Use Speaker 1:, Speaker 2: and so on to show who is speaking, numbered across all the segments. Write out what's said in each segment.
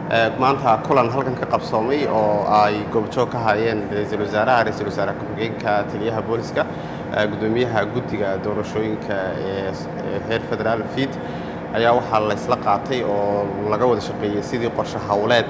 Speaker 1: maanta kulan halkan ka qabsoomay oo ay goobjoog ka hayeen ra-iisul wasaaraha ra-iisul wasaare ku-xigeenka taliyaha booliska gudoomiyaha guddiga doorashooyinka ee heer federaal fiid ayaa waxaa laysla qaatay oo laga wada shaqeeyey sidii qorshe howleed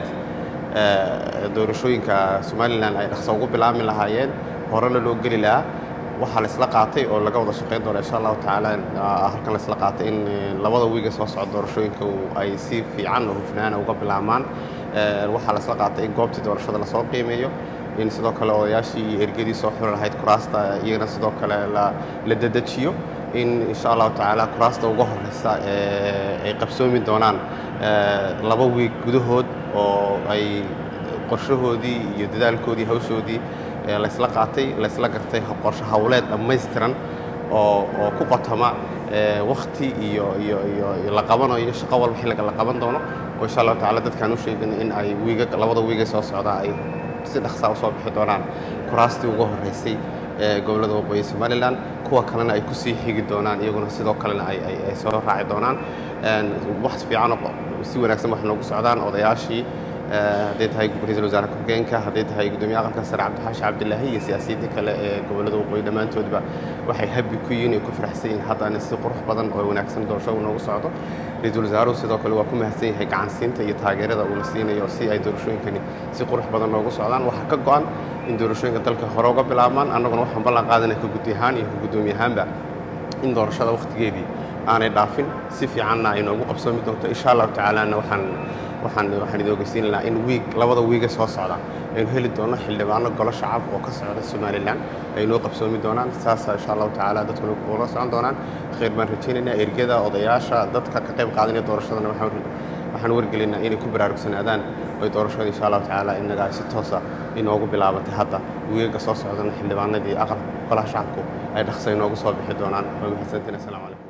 Speaker 1: doorashooyinka somalilan ay dhaqso ugu bilaabmi lahaayeen horena loo geli lahaa waxaa laysla qaatay oo laga wada shaqeyn doona insha allahu tacaala halkan laysla qaatay in labada wiiga soo socda doorashooyinka ay si fiican oo hufnaana uga bilaabmaan waxaa laysla qaatay in goobtii doorashada lasoo qiimeeyo in sidoo kale odayaashii iyo ergadii soo xuri lahayd kuraasta iyagana sidoo kale la dedejiyo in insha allahu tacaala kuraasta uga horeysa ay qabsoomi doonaan laba wiig gudahood oo ay qorshahoodii iyo dadaalkoodii hawshoodii laysla qaatay laysla gartay qorshe howleed dhammaystiran oo oo ku qotoma wakti iyo iyo iyo la qabanayo shaqo walba xilliga la qaban doono oo insha allahu tacala dadkaan u sheegin in ay wiiga labada wiiga soo socdaa ay si dhaqsaa usoo bixi doonaan kuraastii uga horreysay ee gobollada waqooyi somalilan kuwa kalena ay kusii xigi doonaan iyaguna sidoo kalena ay soo raaci doonaan wax fiicanoo si wanaagsan wax noogu socdaan odayaashii hadday tahay ra-iisul wasaare ku-xigeenka hadday tahay gudoomiye aqalka sare cabdixaashi cabdilaahi iyo siyaasiyiinta kale ee gobollada waqooyi dhammaantoodba waxay habi ku yihiin ay ku faraxsan yihiin haddana si qurux badan oo wanaagsan doorasho noogu socdo ra-iisul wasaaruhu sidoo kale waa ku mahadsan yahay gacansiinta iyo taageerada uuna siinayo si ay doorashooyinkani si qurux badan noogu socdaan waxaa ka go-an in doorashooyinka dalka hore uga bilaabmaan annaguna waxaan ballan qaadanaya ka guddi ahaan iyo ka guddoomiye ahaanba in doorashada wakhtigeedii aanay dhaafin si fiicanna ay noogu qabsoomi doonto insha allahu tacaalana waxaan waxaan waxaan idin ogeysiin lahaa in wiig labada wiiga soo socda aynu heli doono xildhibaano golo shacab oo ka socda somalilan ay noo qabsoomi doonaan saasa insha allahu tacaala dadkuna ula socon doonaan khayr baan rajaynaynaa ergada odayaasha dadka ka qayb qaadanaya doorashadana waxaan wargelinaa inay ku baraarugsanaadaan oy doorashada insha allahu tacaala innagaa si toosa inoogu bilaabatay hadda wiigaga soo socdana xildhibaanadii aqal golaha shacabku ay dhaqsa inoogu soo bixi doonaan waa mahadsantiin assalamu calaykum